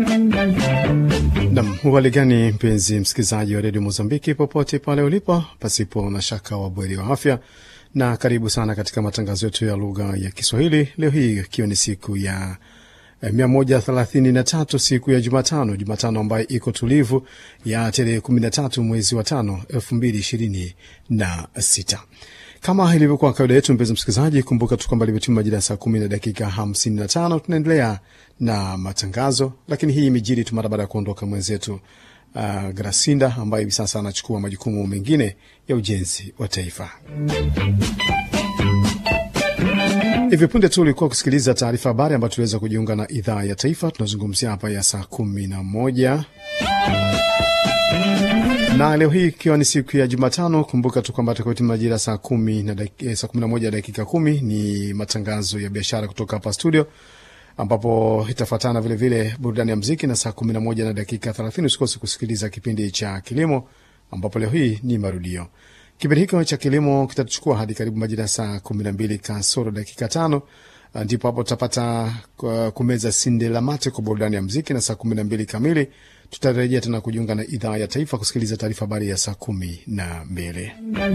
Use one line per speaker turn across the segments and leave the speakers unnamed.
Nam uwali gani, mpenzi msikilizaji wa redio Mozambiki popote pale ulipo, pasipo na shaka wabweri wa afya, na karibu sana katika matangazo yetu ya lugha ya Kiswahili leo hii ikiwa ni siku ya mia moja thelathini na tatu siku ya Jumatano, Jumatano ambayo iko tulivu ya tarehe kumi na tatu mwezi wa tano elfu mbili ishirini na sita. Kama ilivyokuwa kawaida yetu, mpenzi msikilizaji, kumbuka tu kwamba limetima majira ya saa kumi na dakika hamsini na tano. Tunaendelea na matangazo, lakini hii imejiri tu mara baada ya kuondoka mwenzetu uh, Grasinda ambaye hivi sasa anachukua majukumu mengine ya ujenzi wa taifa. Hivyo punde tu ulikuwa kusikiliza taarifa habari ambayo tuliweza kujiunga na idhaa ya taifa. Tunazungumzia hapa ya saa kumi na moja na leo hii ikiwa ni siku ya Jumatano, kumbuka tu kwamba takati majira saa kumi na dakika, saa kumi na moja dakika kumi ni matangazo ya biashara kutoka hapa studio, ambapo itafuatana vilevile burudani ya mziki na saa kumi na moja na dakika thelathini usikose kusikiliza kipindi cha kilimo, ambapo leo hii ni marudio. Kipindi hiko cha kilimo kitatuchukua hadi karibu majira ya saa kumi na mbili kasoro dakika tano ndipo hapo tutapata kumeza sinde la mate kwa burudani ya mziki, na saa kumi na mbili kamili tutarejea tena kujiunga na idhaa ya taifa kusikiliza taarifa habari ya saa kumi na mbili.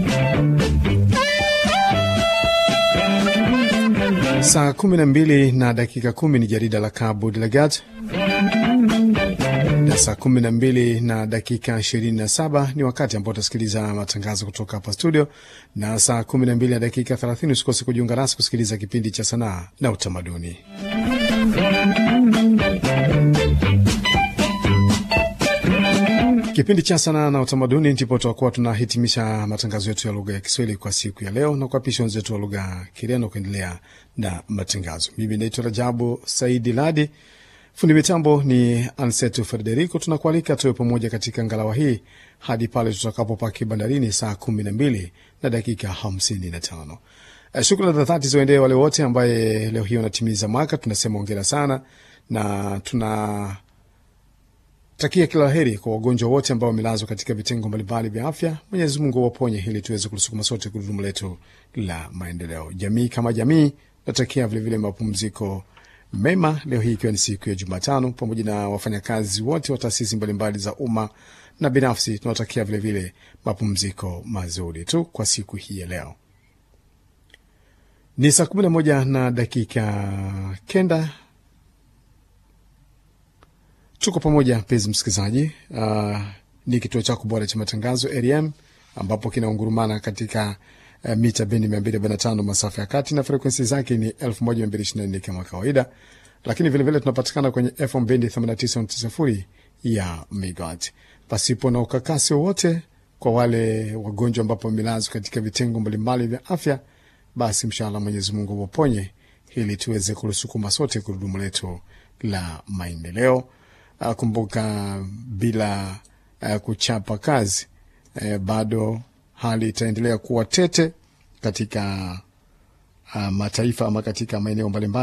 Saa kumi na mbili na dakika kumi ni jarida la Cabo Delgado, na saa kumi na mbili na dakika ishirini na saba ni wakati ambao utasikiliza matangazo kutoka hapa studio, na saa kumi na mbili na dakika thelathini usikose kujiunga nasi kusikiliza kipindi cha sanaa na utamaduni. Kipindi cha sanaa na utamaduni ndipo tutakuwa tunahitimisha matangazo yetu ya lugha ya Kiswahili kwa siku ya leo na kuapisha wenzetu wa lugha Kireno kuendelea na matangazo. Mimi naitwa Rajabu Saidi Ladi, fundi mitambo ni Ansetu Frederico. Tunakualika tuwe pamoja katika ngalawa hii hadi pale tutakapopaki bandarini saa kumi na mbili na dakika hamsini na tano. Shukrani za dhati ziwaendee wale wote ambaye leo hii wanatimiza mwaka. Tunasema ongera sana na tuna takia kila heri kwa wagonjwa wote ambao wamelazwa katika vitengo mbalimbali vya afya. Mwenyezi Mungu waponye ili tuweze kulisukuma sote gurudumu letu la maendeleo. Jamii kama jamii, natakia vilevile mapumziko mema leo hii ikiwa ni siku ya Jumatano, pamoja na wafanyakazi wote wa taasisi mbalimbali za umma na binafsi, tunawatakia vilevile mapumziko mazuri tu kwa siku hii ya leo. Ni saa kumi na moja na dakika kenda. Tuko pamoja mpenzi msikilizaji. Uh, ni kituo chako bora cha matangazo REM ambapo kinaungurumana katika uh, mita bendi mia mbili arobaini na tano masafa ya kati na frekwensi zake ni elfu moja mia mbili ishirini na nne kama kawaida, lakini vilevile tunapatikana kwenye FM bendi themanini na tisa nukta sifuri ya megawatt pasipo na ukakasi wowote. Kwa wale wagonjwa ambapo wamelazwa katika vitengo mbalimbali vya afya, basi mshala Mwenyezi Mungu waponye ili tuweze kulisukuma sote gurudumu letu la maendeleo. Uh, kumbuka bila uh, kuchapa kazi uh, bado hali itaendelea kuwa tete katika uh, mataifa ama katika maeneo mbalimbali.